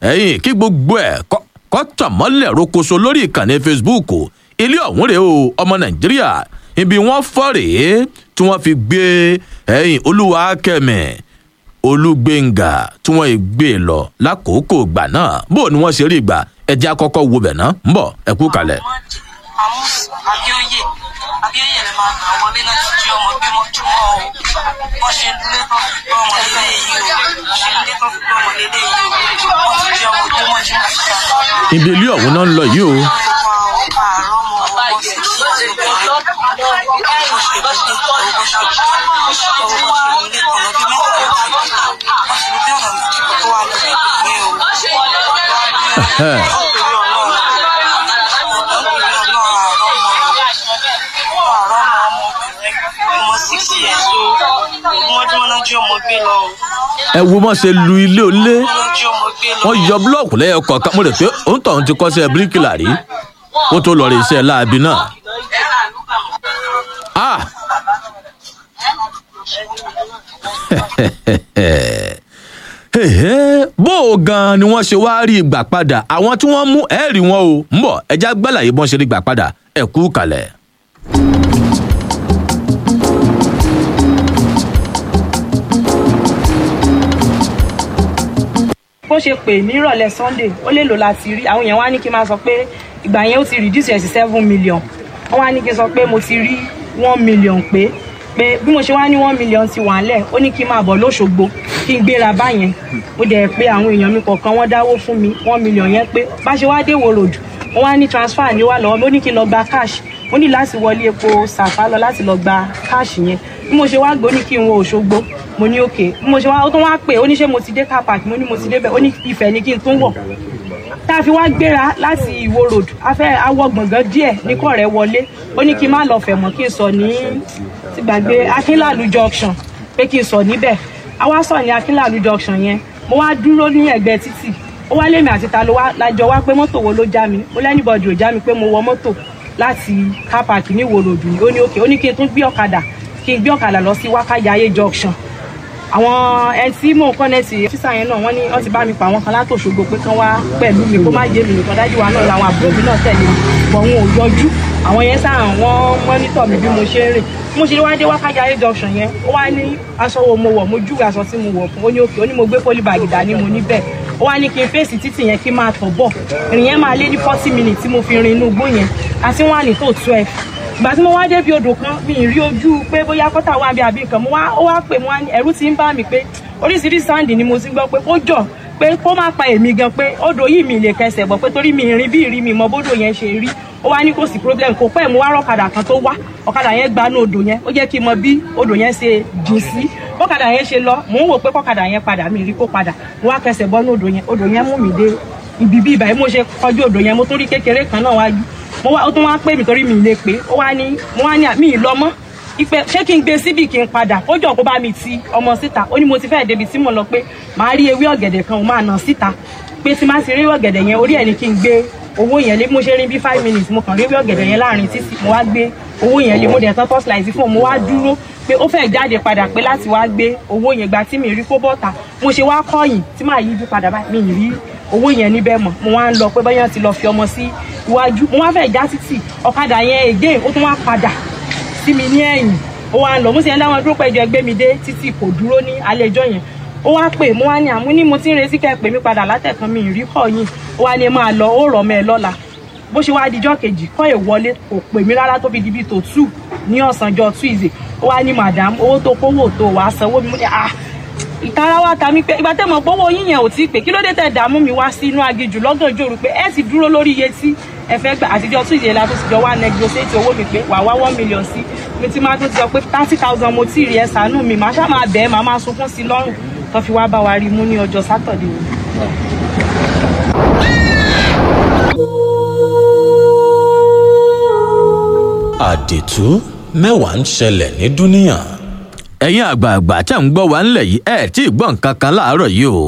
ẹ̀yìn kí gbogbo ẹ̀ kọ́ tàn mọ́lẹ̀ rokoṣo lórí ìkànnì facebook ilé ọ̀hún rèé o ọmọ nàìjíríà ibi wọ́n fọ́ rèé tí wọ́n fi gbé ẹ̀yìn olúwa kẹ́mi olúgbẹ̀ngà tí wọ́n gbé lọ lákòókò ìgbà náà bó ni wọ́n ṣe rí ìgbà ẹ̀jẹ̀ akọ́kọ́ wo bẹ̀ ná ń bọ̀ ẹ kú kalẹ̀. àmús abíóyè abíóyè lè máa gbà wọlé láti jí ọmọ gbé mọ́júmọ́ o wọ́n ṣe lé tán fi gbọ́ ọmọ lélẹ̀ yìí o ṣe lé tán fi gbọ́ ọmọ lélẹ̀ yìí o wọ́n ti jí ọmọ gbé mọ́júmọ́ síta. ibi ilé ọ̀hún náà ń lọ yìí o. ẹ wo mọ̀ ṣe lu ilé olé wọ́n yọ búlọ̀kù lẹ́yọ kọ̀ọ̀kan mo rò pé òun tọ̀hún ti kọ́ṣẹ́ bíríkìlà rí kó tó lọ rí iṣẹ́ láabi náà. Ah! bó o gan ni wọ́n ṣe wáá rí ìgbà padà àwọn tí wọ́n mú ẹ̀ẹ́rì wọn o ń bọ̀ ẹja gbàlàyé bọ́n ṣe rí ìgbà padà ẹ̀ kú kalẹ̀. bó ṣe pè ní ìrọ̀lẹ́ sunday ó lè lò láti rí àwọn èèyàn wá ní kí n máa sọ pé ìgbà yẹn ó ti reduce ẹ̀ sí seven million wọ́n wá ní kí n sọ pé mo ti rí one million pé pé bí mo ṣe wá ní one million ti wà ńlẹ̀ ó ní kí n máa bọ̀ lóṣogbo kí n gbéra báyẹn mo dẹ̀ pé àwọn èèyàn mi kọ̀ọ̀kan wọ́n dáwó fún mi one million yẹn pé bá ṣe wá dé wo road wọ́n wá ní transfer ní wà lọ́wọ́ mi ó ní kí n lọ gba cash mo ní láti wọlé epo sàfà lọ láti lọ gba cash yẹn bí mo ṣe wá gbó ní kí n wo òṣogbo mo ní òkè bí mo ṣe wá ó tún wá pè ó ní ṣé mo ti dé car park mo ní mo ti débẹ̀ ó ní ìfẹ́ ni kí n tún wọ̀ tá a fi wá gbéra láti ìwo road afẹ́ awọ gbọ̀ngàn díẹ̀ ní kọ́ rẹ̀ wọlé ó ní kí n má lọ fẹ̀ mọ́ kí n sọ ní ti gbàgbé akínlàlú junction pé kí n sọ níbẹ̀ a wá sọ ní akínlàlú junction yẹn mo wá dúró ní ẹ̀gbẹ́ títì ó wá lémi àti ta ló wá lájọ wá pé mọ́tò wo ló já mi ó lẹ́nìbọ̀dì ò já mi pé mo wọ mọ́tò láti car park ní ìwo road ni ó ní òkè ó ní kí n tún gbé ọ̀kadà kí n gbé ọ̀kadà lọ sí wákàjáyé junction àwọn ẹni tí mò ń kọ́nẹ́tì sísá yẹn náà wọ́n ní wọ́n ti bá mi pa àwọn kan látòṣogbo pé kán wá pẹ̀lú mi kó má jẹ́ mi nìkan dájú wa náà làwọn àbúrò mi náà tẹ̀lé mi bọ̀ wọn ò yọjú àwọn yẹn sáà wọ́n mọ́nítọ̀ mi bí mo ṣe ń rìn mo ṣe wá dé wákàjáyé junction yẹn ó wá ní aṣọ wo mo wọ̀ mo júwe aṣọ tí mo wọ̀ fún ó ní òkè ó ní mo gbé pólíbàgì dání mo ní bẹ́ẹ̀ ó wá ní kí n fèsì títì yẹn kí n máa tọ̀ bọ̀ ìrìn yẹn máa lé ní forty minutes tí mo fi rin inú igbó yẹn àti wọn à ní tó twelve ìgbà tí mo wá débi odò kan mi ì rí ojú pé bóyá kọ́tà wà bí àbí nǹkan mo wá ó wá pè mo wá ní ẹ̀rú ti ń bá mi pé oríṣiríṣi sáǹdì ni mo ti gbọ́ pé kó jọ pé kó má pa èmi gan pé odò yìí mi lè kẹsẹ̀ bọ̀ pé torí mi ìrìn bí ìrìn mi mọ bódò yẹn ṣe rí ó wá ní kò sí problem kò pẹ́ mo wá rọ́kadà kan tó wá ọ̀kadà yẹn gbanú odò yẹn ó jẹ́ kí n mọ bí odò yẹn ṣe jìn sí bọ́kadà yẹn ṣe lọ mò ń wò pé kọ́kadà yẹn padà mi rí kó padà mo wá kẹsẹ̀ bọ́nú odò yẹn odò yẹn mú mi dé ibi bí ìbàyẹn mo ṣe kọjú odò yẹn mo tún rí kékeré kan náà wájú mo wá ó tún wá pè mí torí mi lè pé ó wá ní mo wá ní mi ì lọ mọ́ ipe ṣé kí n gbé síbì kí n padà ó jọ kó bá mi ti ọmọ síta ó ní mo ti fẹ́ débi tí mo lọ pé màá rí ewé ọ̀gẹ̀dẹ̀ kan mo máa nà síta pé tí má ti rí ewé ọ̀gẹ̀dẹ̀ yẹn orí ẹ̀ ni kí n gbé owó yẹn lé mo ṣe rí bí five minutes mo kàn rí ewé ọ̀gẹ̀dẹ̀ yẹn láàrin títì mo wá gbé owó yẹn lé mo dẹ̀ tán tọ́sílàìsì fún mo wá dúró pé ó fẹ́ jáde padà pé láti wá gbé owó yẹn gba tí mi rí kó bọ́ta mo ṣe wá kọ́yìn tí màá yíjú padà báyìí mi rí owó yẹn níbẹ̀ mọ̀ mo wá ń lọ pé báyọ̀ ti lọ fi ọmọ sí iwájú mo wá fẹ́ já títì ọ̀kadà yẹn again ó tún wá padà sí mi ní ẹ̀yìn ó wá ń lọ mo sì ń dáwọn dúró pẹ́jọ ẹgbẹ́ mi dé títì kò dúró ní alẹ́ ẹjọ́ yẹn ó wá pè mo wá ní àmú ní mo ti ń retí kẹ́ pè mí padà látẹ̀kan mi ìrí kọ́ yìí ó wá ní máa lọ ó rọ̀ mẹ́ ẹ lọ́la bó ṣe wá dijọ́ kejì kọ́ ẹ̀ wọlé kò pè mí rárá tó fi di bíi tó two ní ọ̀sánjọ́ tuesday ó wá ní madam owó tó kówó tó wàá sanwó mi mo ní ah ìtara wa ta mi pé ìgbà tẹ́ mọ̀ gbówó yín yẹn ò tí ì pé kí ló dé tẹ̀ dààmú mi wá sí inú aginjù lọ́gàn jòrò pé ẹ ti dúró lórí iye tí ẹ fẹ́ gbà àtijọ́ tuesday la tó ti jọ wá negotiate owó mi pé wà wá one million sí mi ti máa tó ti sọ pé thirty thousand mo tí ì rí ẹ ṣàánú mi màá ṣáà máa bẹ̀ẹ́ màá máa sunkún sí i lọ́rùn tó fi wá bá wa rí i mú ní ọjọ́ sátọ̀dẹ̀ yìí. àdètú mẹ́wàá ń ṣẹlẹ̀ ní dúníyàn. ẹ̀yin àgbààgbà tẹ̀ ń gbọ́ wa ńlẹ̀ yìí ẹ̀ tí ì gbọ́ nǹkan kan láàárọ̀ yìí o.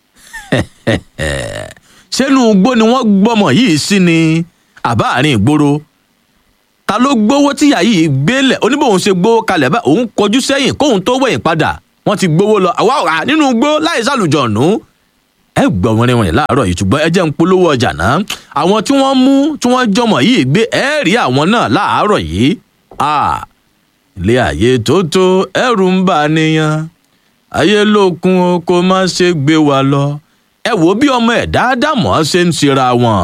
sẹ́nu igbó ni wọ́n gbọ́mọ yìí sí ni àbá àárín ìgboro. ta ló gbowó tíyà yìí gbélẹ̀ oníbòun ṣe gbowó kalẹ̀ bá òun kọjú sẹ́yìn kóun tó wẹ̀yìn padà wọ́n ti gbowó lọ àwa ọ̀rà nínú igbó láì sàlùjọ̀nù. ẹ gbọ́ wọn rìnrìn láàárọ̀ yìí ṣùgbọ́n ẹ jẹ́ ń polówó ọjà náà àwọn tí wọ́n mú tí wọ́n jọmọ yìí gbé ẹ rí àwọn náà láàárọ̀ yìí ilé ayé tó tó ẹrù ń bà níyàn ayé lókun o kó má ṣe gbé wa lọ ẹ wo bí ọmọ ẹ dáadáa mọ́ ṣe ń ṣera wọn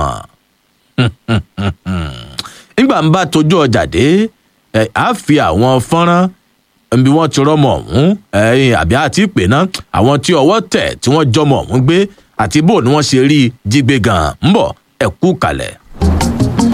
nígbà ń bá tójú ọjà dé ẹ á fi àwọn fọ́nrán bí wọ́n ti rọ́mọ ọ̀hún ẹ̀yìn àbí àti ìpè náà àwọn tí ọwọ́ tẹ̀ tí wọ́n jọmọ ọ̀hún gbé àti bó ni wọ́n ṣe rí jígbé gan-an ń bọ̀ ẹ kú kalẹ̀.